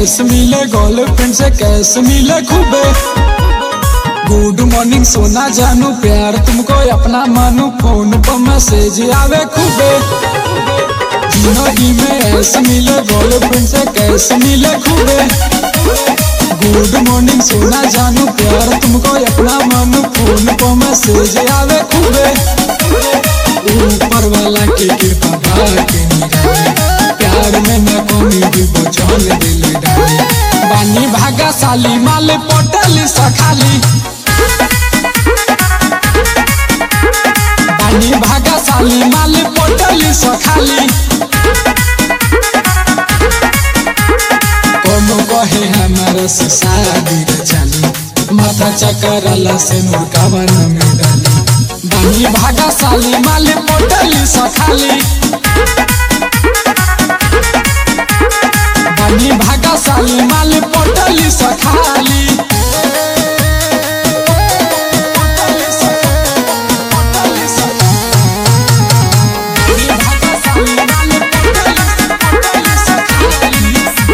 ऐस मिले गर्लफ्रेंड से कैस मिले खूबे गुड मॉर्निंग सोना जानू प्यार तुमको अपना मानू फोन पर मैसेज आवे खूबे जिंदगी में ऐस मिले गर्लफ्रेंड से कैस मिले खूबे गुड मॉर्निंग सोना जानू प्यार तुमको अपना मानू फोन पर मैसेज आवे खूबे ऊपर वाला के कृपा बाके निराले प्यार में न कमी भी बचल दिल डाले बानी भागा साली माल पटल सखाली बानी भागा साली माल पटल सखाली कोनो कहे हमारा से शादी रे चाली माथा चकरला से मुर्कावा न में डाली बानी भागा साली माल पटल सखाली बानी भागा साली माल पटल सखाली बानी भागा साली माल पटल पटल सखाली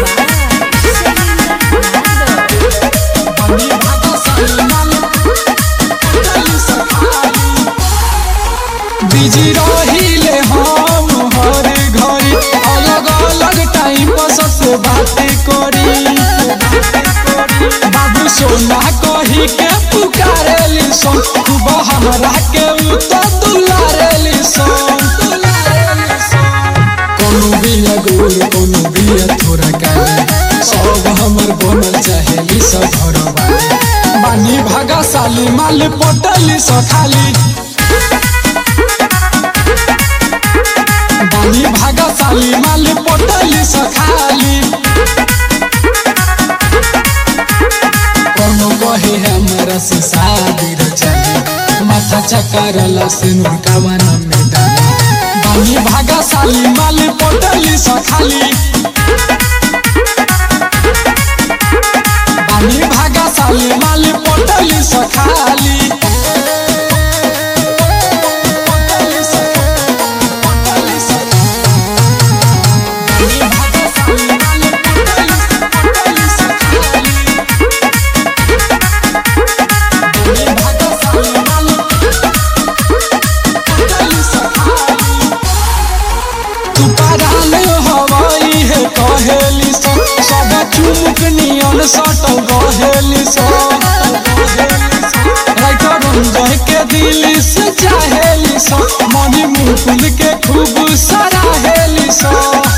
बानी भागा साली माल पटल सखाली बिजी रहिले हम हर घड़ी अलग अलग टाइम पर सबसे बातें करी बाबू सोना कही के पुकारेली सन खूब हमरा के उ तो दुलारेली सन कोनो बिया गोल कोनो बिया थोड़ा काले सब हमर बनल चाहेली सब घर वाले बानी भागा साली माल पटली सखाली बानी भागा साली माल पटली सखाली कोनो कहे हमरा से शादी रे चली माथा चकरला से नुरकावा न में डाली बानी भागा साली माल पटली सखाली बानी भागा साली माल पटली सखाली पटली सखाली पटली सखाली बानी भागा साली माल पटली पटली सखाली बानी भागा साली माल पटली सखाली तू पराल हवाई है कहेली सो सब चुमुक नियन सटल रहेली सो राइटर रंजय के दिल से चाहेली सो मनी मुकुल के खूब सराहेली सो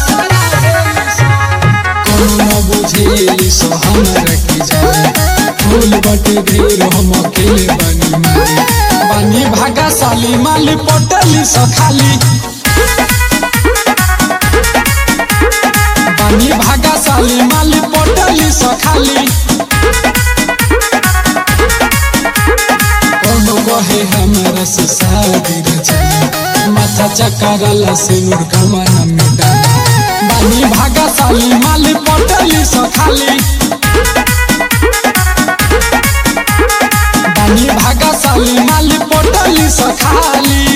कोनो न बुझेली सो हमरा की जाने फूल बटे ढेर हम अकेले बनी मारे बानी भागा साली माल पटली सखाली बानी भागा साली माल पटली सखाली कोनो कहे हमरा से शादी रे चली माथा चकरला से मुर्खमा न में डाली बानी भागा साली माल पटली सखाली बानी भागा साली माल पटली सखाली